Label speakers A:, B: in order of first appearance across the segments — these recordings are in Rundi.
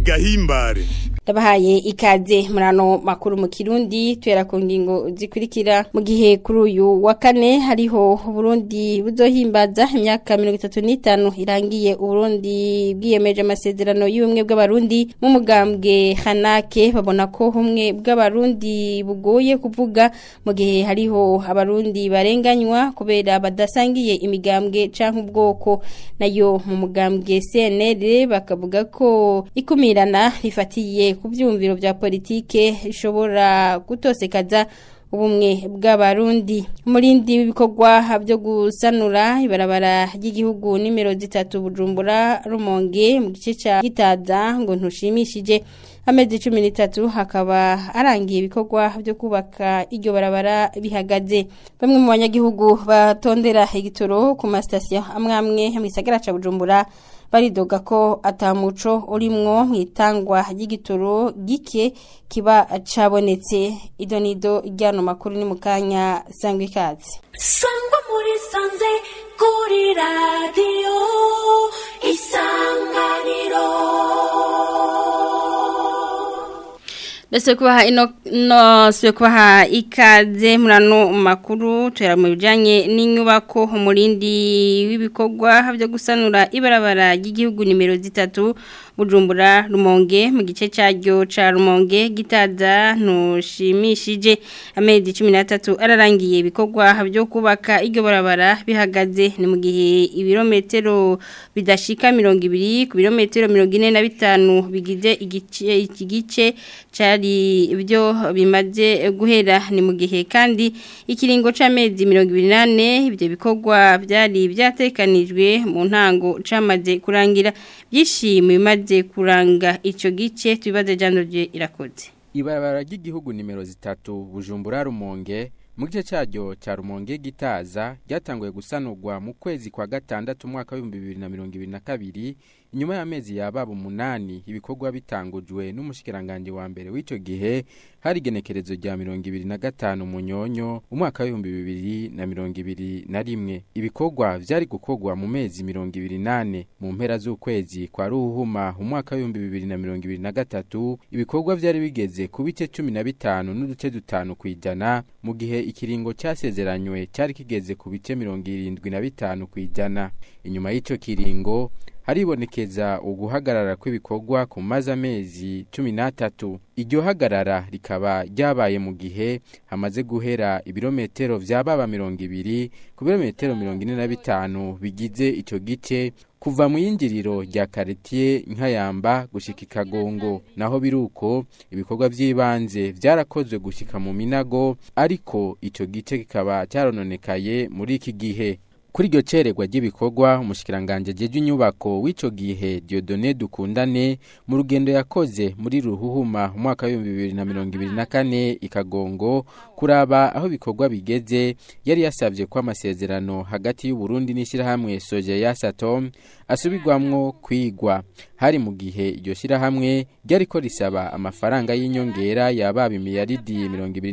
A: gahimbare
B: Ndabahaye ikaze murano makuru mu Kirundi twera ku ngingo zikurikira mu gihe kuri uyu wa kane hariho Burundi buzohimbaza imyaka 35 irangiye Burundi bwiyemeje amasezerano y'ubumwe bw'abarundi mu mugambwe Hanake babona ko humwe bw'abarundi bugoye kuvuga mu gihe hariho abarundi barenganywa kubera badasangiye imigambwe canke ubwoko nayo mu mugambwe CNL bakavuga ko ikumirana rifatiye ku byumviro bya politike ishobora gutosekaza ubumwe bw'abarundi umurindi w'ibikorwa byo gusanura ibarabara ry'igihugu nimero zitatu bujumbura rumonge mu gice cya gitaza ngo ntushimishije amezi cumi n'itatu hakaba arangiye ibikorwa byo kubaka iryo barabara bihagaze bamwe mu banyagihugu batondera igitoro ku masitasiyo amwe amwe mu gisagara cya bujumbura baridoga ko atamuco urimwo mu itangwa ry'igitoro gike kiba cabonetse ido nido ryano makuru ni mu kanya sangwa ikaze
C: sangwa muri sanze kuri radiyo isanganiro
B: Bese kubaha ino no sibe kubaha ikaze murano makuru tera mu bijanye n'inyubako umurindi w'ibikorwa byo gusanura ibarabara ry'igihugu nimero zitatu Bujumbura Rumonge mu gice cyaryo ca Rumonge gitaza ntushimishije amezi 13 ararangiye ibikorwa byo kubaka iryo barabara bihagaze ni mu gihe ibirometero bidashika 200 ku birometero 45 bigize igice iki gice cari ibyo bimaze guhera ni mu gihe kandi ikiringo c'amezi 28 ibyo bikorwa byari byatekanijwe mu ntango camaze kurangira byishimiye bimaze kuranga icyo gice tubibaze jandoje irakoze
D: ibarabara ry'igihugu nimero zitatu bujumbura rumonge mu gice cyaryo cya rumonge gitaza ryatanguye gusanurwa mu kwezi kwa gatandatu umwaka w'ibihumbi bibiri na mirongo ibiri na kabiri inyuma y'amezi yababa umunani ibikorwa bitangujwe n'umushikiranganji wa mbere w'icyo gihe hari igenekerezo rya mirongo ibiri na gatanu munyonyo umwaka w'ibihumbi bibiri na mirongo ibiri na rimwe ibikorwa vyari gukorwa mu mezi mirongo ibiri nane mu mpera z'ukwezi kwa ruhuma umwaka w'ibihumbi bibiri na mirongo ibiri na gatatu ibikorwa vyari bigeze ku bice cumi na bitanu n'uduce dutanu kw'ijana mu gihe ikiringo cyasezeranywe cyari kigeze ku bice mirongo irindwi na bitanu kw'ijana inyuma y'ico kiringo haribonekeza uguhagarara kw'ibikorwa ku maze amezi cumi n'atatu iryo hagarara rikaba ryabaye mu gihe hamaze guhera ibirometero vyababa mirongo ibiri ku birometero mirongo ine na bitanu bigize ico gice kuva mu yinjiriro rya karitiye nkayamba gushika ikagongo naho biruko ibikorwa by'ibanze byarakozwe gushika mu minago ariko ico gice kikaba cyarononekaye muri iki gihe kuri iryo cererwa ry'ibikorwa umushikiranganje jeje inyubako w'ico gihe Dieudonné Dukundane mu rugendo yakoze muri ruhuhuma umwaka wa 2024 ikagongo kuraba aho ibikorwa bigeze yari yasavye ko amasezerano hagati y'u Burundi n'ishirahamwe Soje ya Satom asubirwamwo kwigwa hari mu gihe iryo shirahamwe ryariko risaba amafaranga y'inyongera yababa imiliyaridi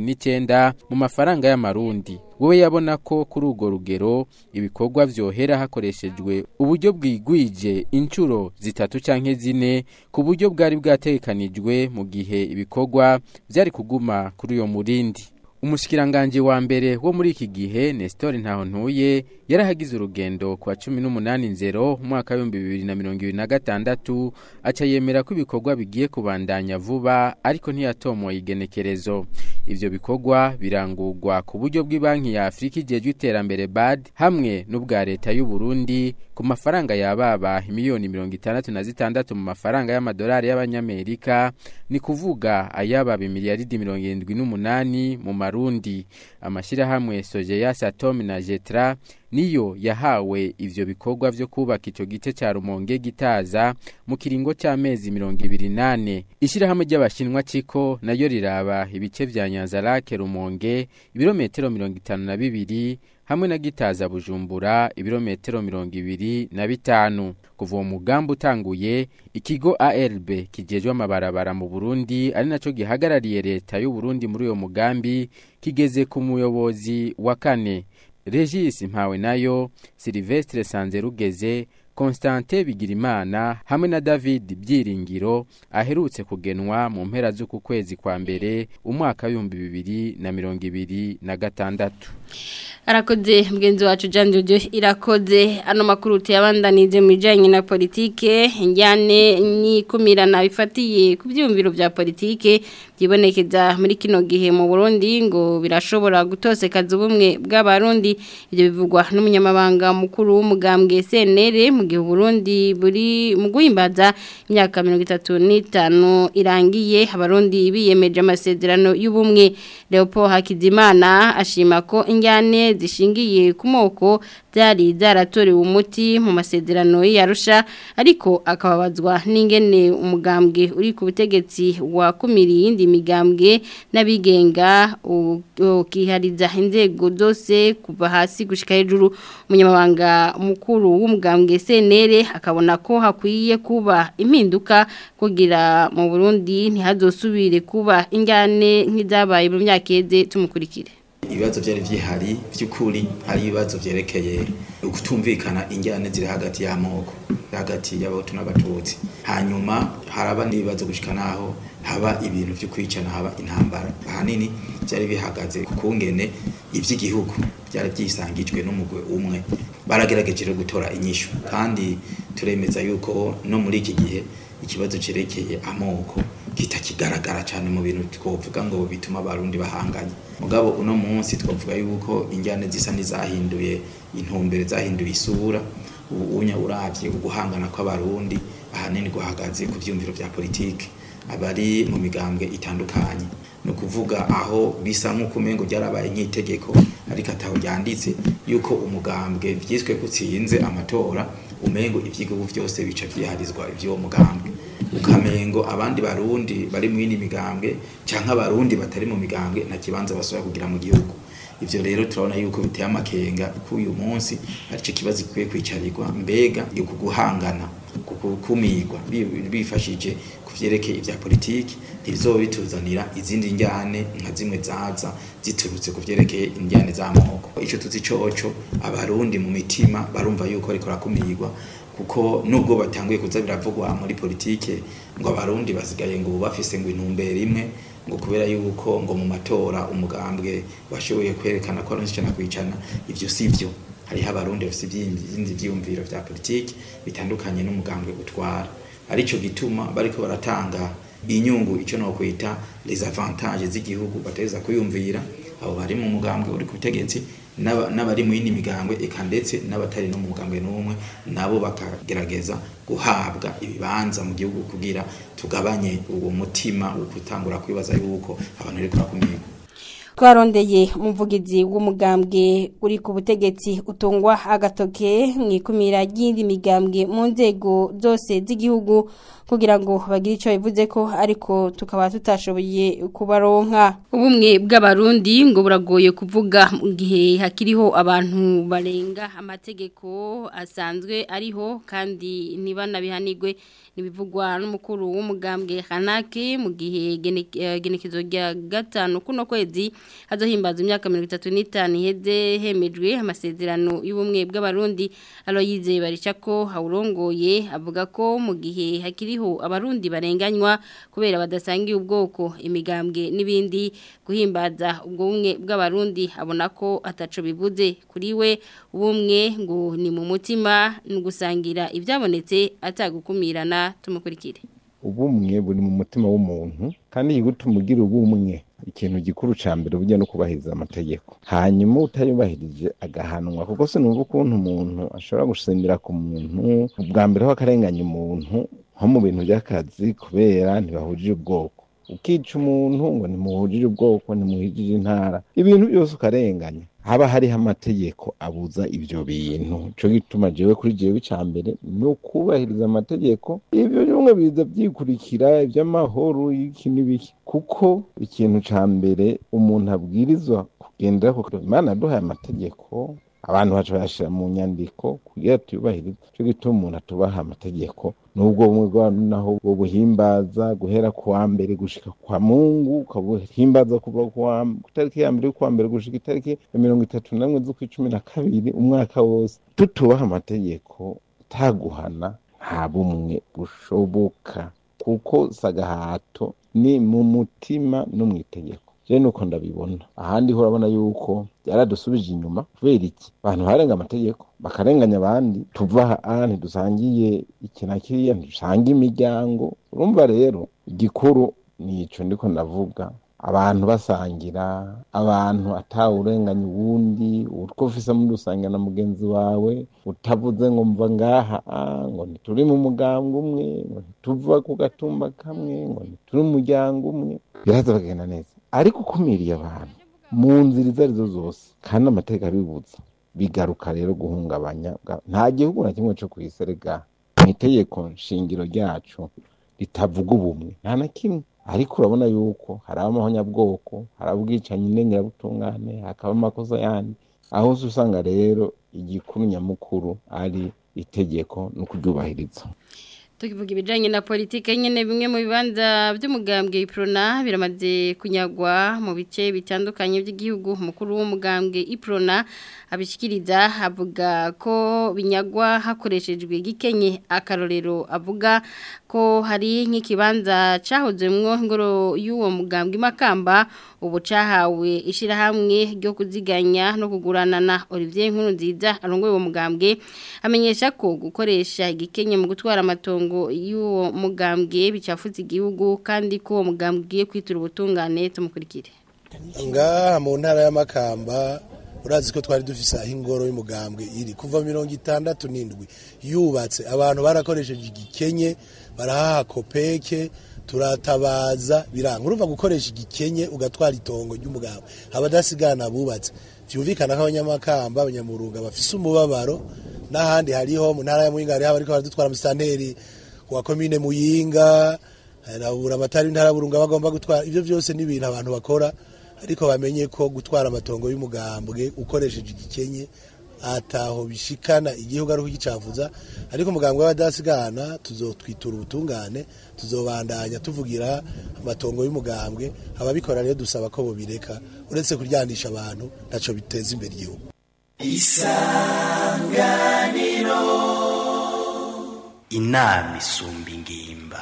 D: 29 mu mafaranga y'amarundi wowe yabona ko kuri urwo rugero ibikorwa vyohera hakoreshejwe uburyo bwigwije inshuro zitatu canke zine ku buryo bwari bwategekanijwe mu gihe ibikorwa vyari kuguma kuri uyo murindi umushikiranganje wa mbere wo muri iki gihe Nestor Ntahontuye yarahagize urugendo kwa 18 nzero umwaka wa 2026 aca yemera ko ibikorwa bigiye kubandanya vuba ariko ntiyatomoye igenekerezo ivyo bikorwa birangurwa ku buryo bw'ibanki ya Afrika ijejwe iterambere BAD hamwe n'ubwa leta y'u Burundi ku mafaranga yababa miliyoni 66 mu mafaranga y'amadolari y'abanyamerika ni kuvuga ayababa miliyaridi 78 mu marundi amashirahamwe Sojeya Satom na Jetra niyo yahawe ivyo bikorwa vyo kubaka ico gice ca Rumonge gitaza mu kiringo c'amezi 28 ishirahamwe ry'abashinwa ciko nayo riraba ibice vya Nyanzarake Rumonge ibirometero 52 hamwe na gitaza Bujumbura ibirometero 25 kuva uwo mugambi utanguye ikigo ARB kijejwe amabarabara mu Burundi ari naco gihagarariye leta y'u Burundi muri uyo mugambi kigeze ku muyobozi wa kane Regis Mpawe nayo Silvestre Sanzerugeze Constantin Bigirimana hamwe na David Byiringiro aherutse kugenwa mu mpera z'uku kwezi kwa mbere umwaka w'ibihumbi bibiri na mirongo ibiri na gatandatu
B: arakoze mugenzi wacu Jean Jojo irakoze ano makuru tuyabandanize mu bijanye na politike injyane n'ikumirana bifatiye ku byumviro bya politike byibonekeza muri kino gihe mu Burundi ngo birashobora gutosekaza ubumwe bw'abarundi ibyo bivugwa n'umunyamabanga mukuru w'umugambwe CNL mu gihe Burundi buri mu guhimbaza imyaka 35 irangiye abarundi biyemeje amasezerano y'ubumwe Leopold Hakizimana ashima ko injyane zishingiye ku moko byari zaratorewe umuti mu masezerano y'Arusha ariko akababazwa n'ingene umugambwe uri ku butegetsi wakumiriye iyindi migambwe n'abigenga ukihariza inzego zose kuva hasi gushika hejuru umunyamabanga mukuru w'umugambwe CNL akabona ko hakwiye kuba impinduka kugira mu Burundi ntihazosubire kuba injyane nk'izabaye mu myaka yeze tumukurikire
A: ibibazo byari byihari by'ukuri hari ibibazo byerekeye ukutumvikana injyane ziri hagati y'amoko hagati y'abahutu n'abatutsi hanyuma haraba n'ibibazo gushika naho haba ibintu byo kwicana haba intambara ahanini byari bihagaze ku kungene iby'igihugu byari byisangijwe n'umugwe umwe baragerageje gutora inyishu kandi turemeza yuko no muri iki gihe ikibazo cyerekeye amoko kitakigaragara cyane mu bintu twovuga ngo bituma abarundi bahanganye mugabo uno munsi twavuga yuko injyane zisa n'izahinduye intumbere zahinduye isura ubu unya uravye uguhangana kw'abarundi ahanini guhagaze ku vyumviro vya politike abari mu migambwe itandukanye ni ukuvuga aho bisa nk'uko umengo ryarabaye nk'itegeko ariko ataho ryanditse yuko umugambwe vyiswe kutsinze amatora umengo ivyigihugu vyose bica vyiharizwa ivy'uwo mugambwe ukamengo abandi barundi bari mu yindi migambwe canke abarundi batari mu migambwe nta kibanza basubira kugira mu gihugu ivyo rero turabona yuko biteye amakenga ko uyu munsi arico kibazo gikwiye kwicarirwa mbega yuko guhangana kukumirwa bifashije ku vyerekeye ivya politiki ntibizoba bituzanira izindi njyane nka zimwe zaza ziturutse ku vyerekeye injyane z'amoko ico tuzi coco abarundi mu mitima barumva yuko ariko rakumirwa kuko nubwo batanguye kuza biravugwa muri politike ngo abarundi basigaye ngo bafise ngo intumbero imwe ngo kubera yuko ngo mu matora umugambwe washoboye kwerekana ko aronse icana kwicana ivyo sivyo hariho abarundi bafise ibindi vyiyumviro vya politike bitandukanye n'umugambwe utwara arico gituma bariko baratanga inyungu ico no kwita les avantages z'igihugu bateza kuyumvira abo bari mu mugambwe uri ku butegetsi n'abari mu yindi migambwe eka ndetse n'abatari no mu mugambwe n'umwe nabo bakagerageza guhabwa ibibanza mu gihugu kugira tugabanye uwo mutima wo gutangura kwibaza yuko abantu bari kurakumirwa
B: twarondeye umuvugizi w'umugambwe uri ku butegetsi utungwa agatoke mu ikumira ry'indi migambwe mu nzego zose z'igihugu kugira ngo bagire icyo bivuze ko ariko tukaba tutashoboye kubaronka ubumwe bw'abarundi ngo buragoye kuvuga mu gihe hakiriho abantu barenga amategeko asanzwe ariho kandi ntibanabihanirwe nibivugwa n'umukuru w'umugambwe Hanake mu gihe genekezo rya gatanu kuno kwezi hazohimbaza imyaka 35 iheze hemejwe amasezerano y'ubumwe bw'abarundi Aloyize baricako haurongoye avuga ko mu gihe hakiriho abarundi barenganywa kubera badasangiye ubwoko imigambwe n'ibindi guhimbaza ubwo bumwe bw'abarundi abona ko ataco bivuze kuri we ubumwe ngo ni mu mutima ni gusangira ibyabonetse atagukumirana tumukurikire
E: ubumwe buri mu mutima w'umuntu kandi igutuma ugira ubumwe ikintu gikuru ca mbere burya no kubahiriza amategeko hanyuma utayubahirije agahanwa kuko sinumva ukuntu umuntu ashobora gusimbira ku muntu ubwa mbere ho akarenganya umuntu nko mu bintu by'akazi kubera ntibahujije ubwoko ukica umuntu ngo ntimuhujije ubwoko ntimuhujije intara ibintu byose ukarenganya haba hariho amategeko abuza ibyo bintu cyo gituma jewe kuri jewe icya mbere ni ukubahiriza amategeko ibyo bimwe biza byikurikira iby'amahoro y'iki n'ibiki kuko ikintu cya mbere umuntu abwirizwa kugendera kuko imana yaduhaye amategeko abantu bacu bayashyira mu nyandiko kugira tuyubahirize cyo gituma umuntu atubaha amategeko nubwo bumwe bw'abantu naho bwo buhimbaza guhera ku wa mbere gushika kwa mungu ukabuhimbaza kuva ku itariki ya mbere y'ukwa mbere gushika itariki ya mirongo itatu n'imwe z'ukwa cumi na kabiri umwaka wose tutubaha amategeko ataguhana nta bumwe bushoboka kuko sagahato ni mu mutima no mu itegeko je nuko ndabibona ahandi ho urabona yuko byaradusubije inyuma kubera iki abantu barenga amategeko bakarenganya abandi tuva aha ntidusangiye iki na kiriya ntidusanga imiryango urumva rero igikuru nico ndiko ndavuga abantu basangira abantu atawurenganya uwundi utwo ufise muri rusange na mugenzi wawe utavuze ngo mva ngaha ah, ngo ntituri mu mugambwe umwe ngo ntituva ku gatumba kamwe ngo ntituri umuryango umwe biraza bagenda neza ariko ukumiriye abantu mu nzira izo arizo zose kandi amategeko abibuza bigaruka rero guhungabanya bwa- nta gihugu na kimwe co kw'iserega mu itegeko nshingiro ryacu ritavuga ubumwe nta na kimwe ariko urabona yuko hari amahonyabwoko hari ubwicanyi ndengerabutungane hakaba amakosa yandi aho uza usanga rero igikuru nyamukuru ari itegeko no kuryubahiriza
B: tukivuga ibijanye na politike nyene bimwe mu bibanza by'umugambwe Iprona biramaze kunyagwa mu bice bitandukanye by'igihugu umukuru w'umugambwe Iprona abishikiriza avuga ko binyagwa hakoreshejwe gikenye akarorero avuga ko hari nk'ikibanza cahozemwo ingoro y'uwo mugambwe Makamba ubu cahawe ishirahamwe ryo kuziganya no kuguranana Olivier Nkuru nziza arongoye uwo mugambwe amenyesha ko gukoresha igikenye mu gutwara amatongo y'uwo mugambwe bicafutse igihugu kandi ko uwo mugambwe ugiye kwitura ubutungane tumukurikire
F: ngaha mu ntara y'amakamba urazi ko twari dufise aho ingoro y'umugambwe iri kuva mirongo itandatu n'indwi yubatse abantu barakoresheje igikenye barahaha kopeke turatabaza biranga urumva gukoresha igikenye ugatwara itongo ry'umugambwe abadasigana bubatse vyumvikana ko abanyamakamba abanyamurunga bafise umubabaro n'ahandi hariho mu ntara ya Muyinga hariho abariko baradutwara musitanteri wa komine Muyinga harabura amatari ntara burunga bagomba gutwara ivyo vyose ni ibintu abantu bakora ariko bamenye ko gutwara amatongo y'umugambwe ukoresheje igikenye ataho bishikana igihugu ari kugicavuza ariko umugambwe w'abadasigana tuzotwitura ubutungane tuzobandanya tuvugira amatongo y'umugambwe ababikora rero dusaba ko bobireka uretse kuryanisha abantu ntaco biteza imbere igihugu
G: inama isumba ingimba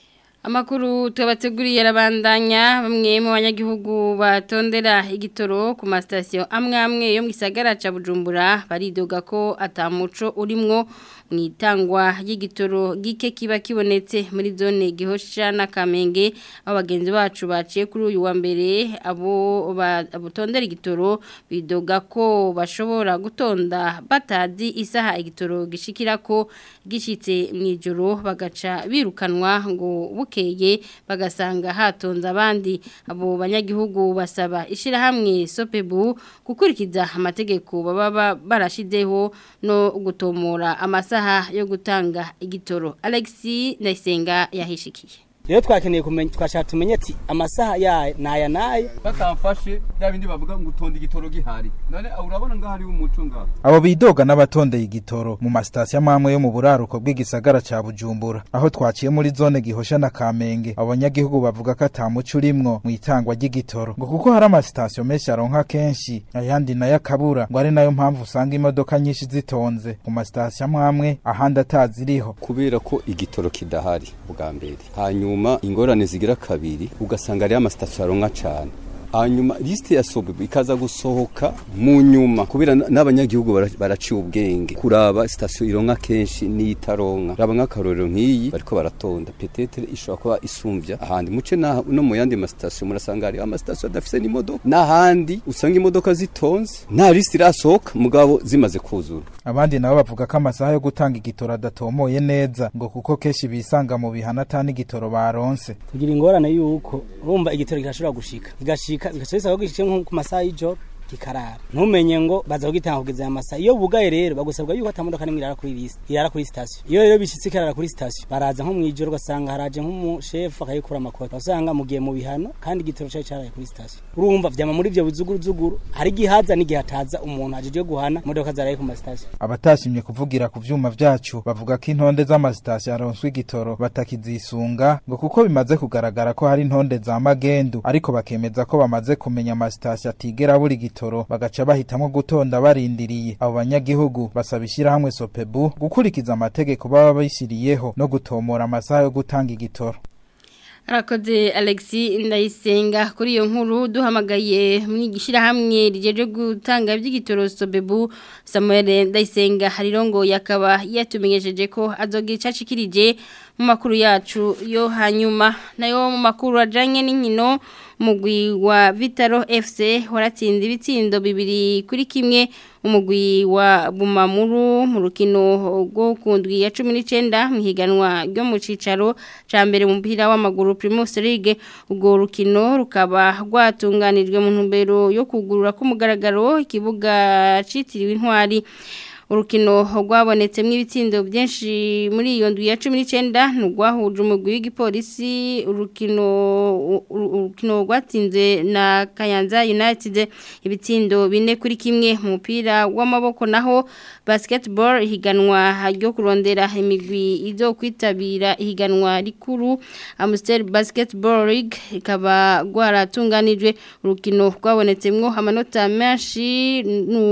B: Amakuru tubateguriye arabandanya bamwe mu banyagihugu batondera igitoro ku masitasiyo amwe amwe yo mu gisagara ca Bujumbura baridoga ko atamuco urimwo mu itangwa y'igitoro gike kiba kibonetse muri zone gihosha na Kamenge aho bagenzi bacu baciye kuri uyu wa mbere abo batondera igitoro bidoga ko bashobora gutonda batazi isaha igitoro gishikira ko gishitse mu ijoro bagaca birukanwa ngo bukeye bagasanga hatonze abandi abo banyagihugu basaba ishirahamwe sopebu gukurikiza amategeko baba barashizeho no gutomora amasaha yo gutanga igitoro Alexi Ndayisenga yahishikiye
H: rero twakeneye kumenya twashaka tumenye ati amasaha ya naya naya
I: bakamfashe bya bindi bavuga ngo utonde igitoro gihari none urabona ngaho hariho umuco ngaho
J: abo bidoga n'abatondeye igitoro mu masitasiyo amwe yo mu buraruko bw'igisagara ca bujumbura aho twaciye muri zone gihosha na kamenge abo banyagihugu bavuga ko ata muco urimwo mu itangwa ry'igitoro ngo kuko hari amasitasiyo menshi aronka kenshi ayandi nayo akabura ngo ari nayo mpamvu usanga imodoka nyinshi zitonze ku masitasiyo amwe amwe ahandi ataziriho
K: kubera ko igitoro kidahari bwa mbere hanyuma ingorane zigira kabiri ugasanga ariyo amasitasiyo aronka cane hanyuma lisite ya sobe ikaza gusohoka mu nyuma kubera n'abanyagihugu baraciye ubwenge kuraba sitasiyo ironka kenshi n'itaronka raba nk'akarorero nk'iyi bariko baratonda petetere ishobora kuba isumbya ahandi muce no mu yandi masitasiyo murasanga hariho amasitasiyo adafise n'imodoka n'ahandi usanga imodoka zitonze nta lisite irasohoka mugabo zimaze kuzura
J: abandi nabo bavuga ko amasaha yo gutanga igitoro adatomoye neza ngo kuko kenshi bisanga mu bihana ata n'igitoro baronse
H: tugira ingorane yuko urumva igitoro kirashobora gushika kigashika bigaca bisaba ko gishike nko ku masaha y'ijoro kikarara ntumenye ngo baza kugitanga kugeza aya masaha iyo bugaye rero bagusabwa yuko atamodoka n'imwe irara kuri liste irara kuri station iyo rero bishitse kirara kuri station baraza nko mwijoro ugasanga haraje nk'umushefu akayikura amakoti usanga mugiye mu bihano kandi igitoro cari caraye kuri station urumva vyama muri ivyo bizuguruzuguru hari igihaza n'igihe hataza umuntu ajeje guhana imodoka zaraye ku mastation
J: abatashimye kuvugira ku vyuma vyacu bavuga ko intonde z'amasitasiyo aronswa igitoro batakizisunga ngo kuko bimaze kugaragara ko hari intonde za magendu ariko bakemeza ko bamaze kumenya amasitasiyo atigera buri igitoro gitoro bagaca bahitamwo gutonda barindiriye abo banyagihugu basaba ishyirahamwe sopebu gukurikiza amategeko baba bishyiriyeho no gutomora amasaha yo gutanga igitoro
B: Arakoze Alexi Ndayisenga kuri iyo nkuru duhamagaye muri gishirahamwe rijeje gutanga iby'igitoro Sobebu Samuel Ndayisenga harirongo yakaba yatumenyesheje ko azogira cacikirije mu makuru yacu yo hanyuma nayo mu makuru ajanye n'inkino umugwi wa Vitaro FC waratsinda ibitsindo bibiri kuri kimwe umugwi wa Bumamuru mu rukino rwo kundwi ya 19 mu higanwa ryo mu cicaro ca mbere mu mpira w'amaguru Primus League ubwo rukino rukaba rwatunganijwe mu ntumbero yo kugurura k'umugaragaro ikibuga citiriwe intwari urukino rwabonetsemo ibitsindo byinshi muri iyo ndwi ya cumi n'icyenda ntirwahuje umugwi w'igipolisi urukino urukino rwatsinze na kayanza united ibitsindo bine kuri kimwe mu mupira w'amaboko naho basketball ihiganwa ryo kurondera imigwi izo kwitabira ihiganwa rikuru Amstel Basketball League ikaba rwaratunganijwe urukino rwabonetsemo amanota menshi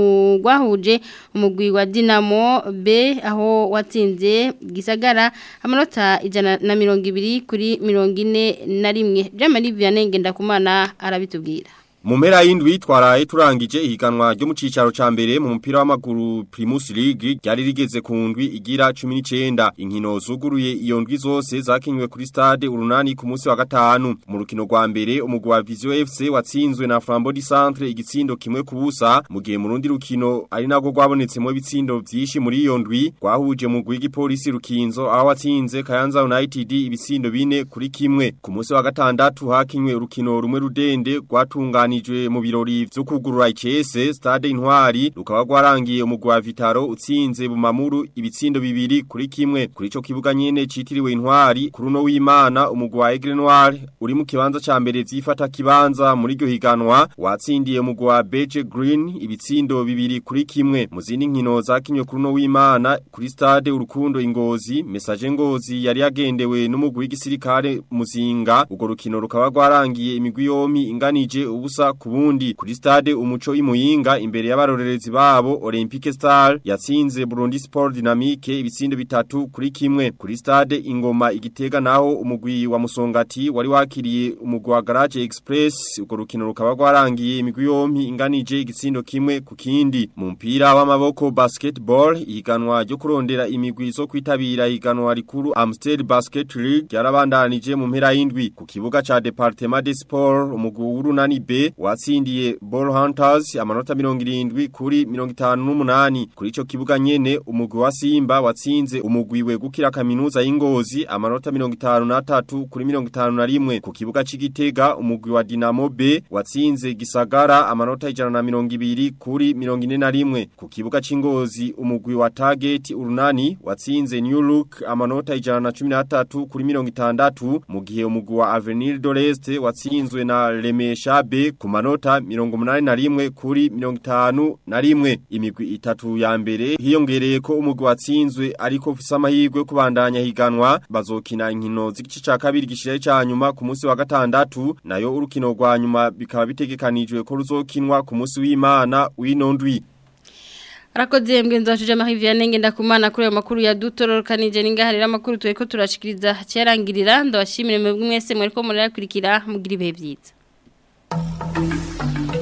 B: rwahuje umugwi wa Dinamo B aho watsinze gisagara amanota ijana na mirongo ibiri kuri mirongo ine na rimwe Jamali Vianney Ngendakumana arabitubwira
L: Mu mpera y'indwi twaraye turangije ihiganwa ryo mu cicaro ca mbere mu mupira w'amaguru Primus League ryari rigeze ku ndwi igira 19 inkino zuguruye iyo ndwi zose zakinywe kuri stade urunani ku munsi wa gatanu mu rukino rwa mbere umugwi wa Vision FC watsinzwe na Flambeau du Centre igitsindo kimwe ku busa mu gihe mu rundi rukino ari nago rwabonetsemo ibitsindo vyinshi muri iyo ndwi rwahuje mu gwigi polisi rukinzo aho watsinze Kayanza United ibitsindo bine kuri kimwe ku munsi wa gatandatu hakinywe urukino rumwe rudende rwatungana rwatunganijwe mu birori vyo kugurura ICS Stade Intwari rukaba rwarangiye umugwi wa Vitaro utsinze bumamuru ibitsindo bibiri kuri kimwe kuri ico kibuga nyene citiriwe Intwari kuri uno w'Imana umugwi wa Aigle Noir uri mu kibanza ca mbere vyifata kibanza muri ryo higanwa watsindiye umugwi wa Beige Green ibitsindo bibiri kuri kimwe mu zindi nkino zakinywe kuri uno w'Imana kuri Stade Urukundo Ingozi Message Ngozi yari yagendewe n'umugwi w'igisirikare Muzinga ugo rukino rukaba rwarangiye imigwi yomi inganije ubusa ubusa kubundi kuri stade umuco imuyinga imbere y'abarorerezi babo Olympique Star yatsinze Burundi Sport Dynamique ibitsindo bitatu kuri kimwe kuri stade ingoma igitega naho umugwi wa Musongati wari wakiriye umugwi wa Garage Express uko rukino rukaba rwarangiye imigwi yompi inganije igitsindo kimwe ku kindi mu mpira w'amaboko basketball ihiganwa ryo kurondera imigwi zo kwitabira ihiganwa rikuru Amstel Basket League yarabandanije mu mpera y'indwi ku kibuga ca Departement des Sports umugwi w'urunani B watsindiye Ball Hunters amanota 70 kuri 58 kuri ico kibuga nyene umugwi wa Simba watsinze umugwi we gukira kaminuza y'ingozi amanota 53 kuri 51 ku kibuga c'igitega umugwi wa Dinamo B watsinze Gisagara amanota 120 kuri 41 ku kibuga c'ingozi umugwi wa Target urunani watsinze New Look amanota 113 kuri 60 mu gihe umugwi wa Avenir de l'Est watsinzwe na Lemesha B ku manota mirongo munani na rimwe kuri mirongo itanu na rimwe imigwi itatu ya mbere hiyongereye ko umugwi watsinzwe ariko ufise amahirwe kubandanya higanwa bazokina inkino z'igice ca kabiri gishiraye ca nyuma ku munsi wa gatandatu nayo urukino rwa nyuma bikaba bitegekanijwe ko ruzokinwa ku munsi w'Imana w'inondwi
B: Arakoze mgenzi wacu Jean-Marie Vianney ngendakumana kuri ayo makuru ya dutororokanije ningaharira amakuru tureko turashikiriza cyarangirira ndabashimire mwebwe mwese mwereko murakurikira mugira ibihe byiza Thank you.